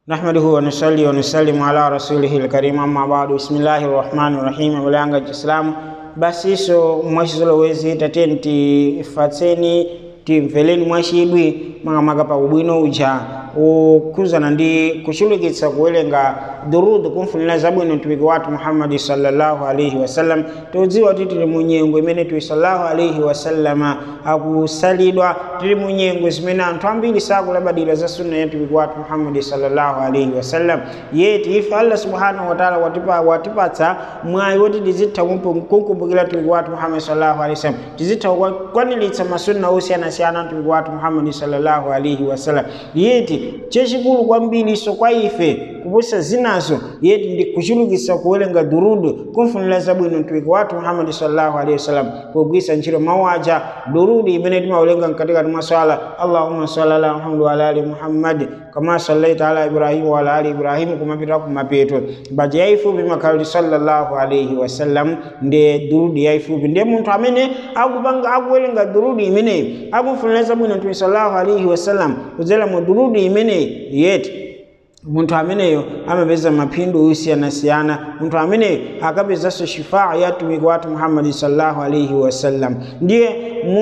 نحمده ونصلي ونسلم على رسوله الكريم أما بعد بسم الله الرحمن الرحيم mulanga chiislamu basi iso mwachizolowezi tateni tifatseni timveleni mwachidwi makamaka pa ubwino uja ukhuzana ndi kuchulukitsa kuwerenga durudu kumfunira zabwino mtumiki wathu muhammadi sallallahu alaihi wasallam tikudziwa kuti tili mu nyengo imene tuyi sallallahu alaihi wasallama akusalidwa tili mu nyengo zimene anthu ambiri sakulabadira za sunna ya mtumiki wathu muhammadi sallallahu alaihi wasallam yeti ife allah subhanahu wataala watipa, watipatsa mwayi woti tizitha kumkumbukira mtumiki wathu muhammadi sallallahu alaihi wasallam tizitha kukwaniritsa masunna osiyanasiyana mtumiki wathu muhammadi sallallahu alaihi wasallam yeti chachikulu kwambiri so kwa ife kuposa zinazo yeti ndi kuchulukitsa kuwerenga durudu kumfunira zabwino mtumiki wathu muhammadi sallallahu alaihi wasallam kugwiritsa ntchito mawu aja durudu imene timawerenga mkatikati mwa swala allahumma salli ala muhammad wa ala ali muhammad kama sallaita ala ibrahim wa ala ali ibrahim kumapita kumapeto baji yaifupi makhaloti sallallahu alaihi wasallam ndi durudu yaifupi ndiye munthu amene akupanga akuwerenga durudu imeneyi akumfunira zabwino mtumiki sallallahu alaihi wasallam kudzera mu durudu imeneyi yeti munthu ameneyo amapeza maphindu osiyanasiyana munthu ameneyo akapezanso shifaa ya mtumiki wathu muhammadi sallallahu alaihi wasallam ndiye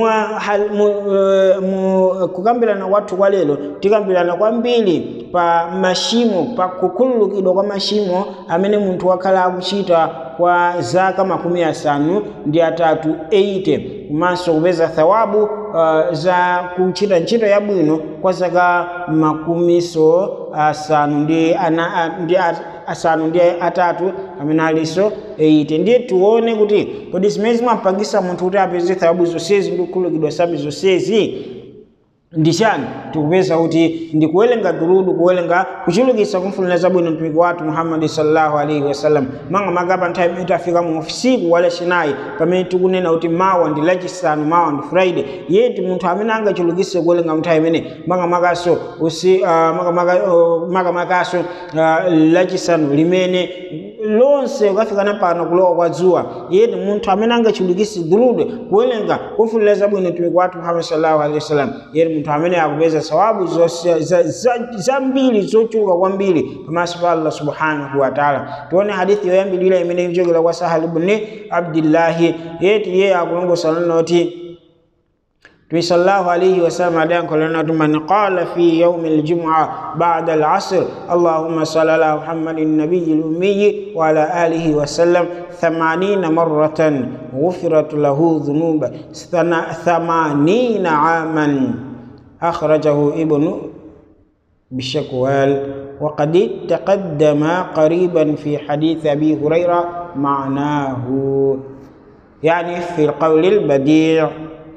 kukambirana kwathu kwa lero tikambirana kwambiri pa mashimo pa kukhululukidwa kwa mashimo amene munthu wakhala akuchita kwa zaka makumi asanu ndi atatu 80 komanso kupeza thawabu uh, za kuchita ntchito yabwino kwa zaka makumiso asanu ndi ana ndi asanu ndi atatu amene aliso 80 ndiye tione kuti kodi zimene zimapangisa munthu kuti apeze thawabu zonsezi ndi kukhululukidwa sabi zonsezi ndi chani tikupeza kuti ndi kuwerenga durudu kuwerenga kuchulukitsa kumfunira zabwino mtumiki wathu muhammadi sallallahu alaihi wasallam manga makapa nthawi imene tafika mu usiku wa lachinayi pamene tikunena kuti mawa ndi lachisanu mawa ndi friday yeti munthu amene angachulukitse kuwerenga nthawi imene manga makaso usi uh, manga maka, uh, maka makaso uh, lachisanu limene lonse ukafikana pano kulowa kwa dzuwa yeti munthu amene angachulukitse durudu kuwerenga kumfunira zabwino mtumiki wathu muhammadi sallallahu alaihi wasallam yeti munthu amene akupeza thawabu zambiri zochuluka kwambiri pamaso pa allah subhanahu wataala tione hadithi yoyambirira imene ikuchokera kwa sahal ibni abdillahi yeti iye akulongosola noti Mtume sallallahu alayhi wasallam adayankhulana kuti man qala fi yaumi aljumua bada alasr allahumma salli ala muhammadin nabiyi lummiyi wa ala alihi wasallam thamanina maratan ghufirat lahu dhunuba thamanina aman أخرجه ابن بشكوال وقد تقدم قريبا في حديث أبي هريرة معناه يعني في القول البديع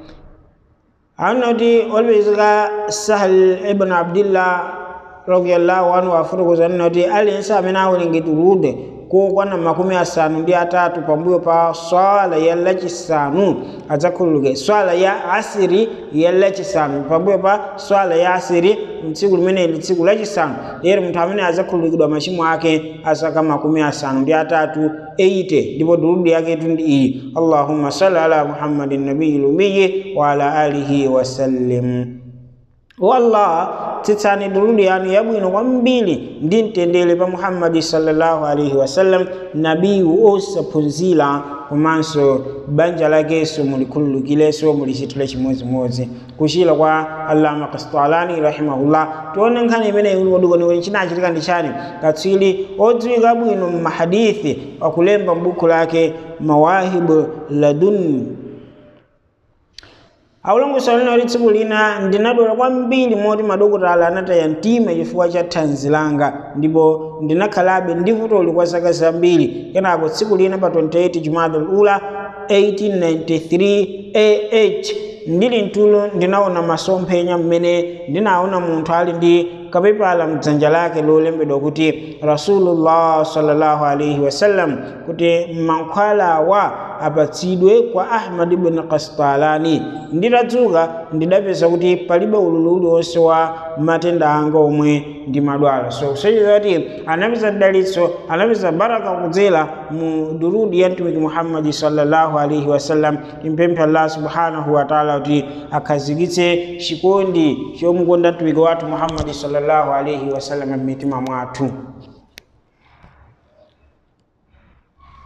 أنه always سهل ابن عبد الله رضي الله عنه أفرغ أنه الإنسان من أول نجد ko kwana makumi asanu ndi atatu pambuyo pa swala ya lachisanu adzakhululuke swala ya asiri ya lachisanu pambuyo pa swala ya asiri mtsiku limeneli tsiku lachisanu lero munthu amene adzakhululukidwa machimo ake asaka makumi asanu ndi atatu 80 ndipo durudu yaketu ndi iyi allahumma salli ala muhammadin nabiyi lumiyi wa ala alihi wasallim wallah titsani durudu yanu yabwino kwambiri ndi mtendere pa muhammadi sallallahu alaihi wasallam nabiyu osaphunzira komanso banja lakenso mulikhululukilenso mulichitire chimodzimodzi kuchira kwa allama kastalani rahimahullah tione nkhani imeneyi uliwodikoni chinachitika ndi chani katswiri odziwika bwino mmahadithi wakulemba m'buku lake mawahibu ladun aulongosola lina tsiku lina ndinadwala kwambiri moti madokotala anataya mtima chifukwa cha thanzi langa ndipo ndinakhalabe ndi vutoli kwa zaka zambiri kenako tsiku lina pa 28 jumadal ula 1893 ah ndili mtulo ndinaona masomphenya mmene ndinaona munthu ali ndi kapepala mdzanja lake lolembedwa kuti rasulullah sallallahu alaihi wasallam kuti mankhwala wa apatsidwe kwa ahmad ibn kastalani nditatsuka ndidapeza kuti palibe ululu uliwonse wa matenda anga omwe ndi madwala so kusonyeza kuti anapeza dalitso anapeza baraka kudzera mu durudi ya mtumiki muhammadi sallallahu alaihi wasallam timpemphe allah subhanahu wataala kuti akhazikitse chikondi chomukonda mtumiki wathu muhammadi sallallahu alaihi wasallam m'mitima mwathu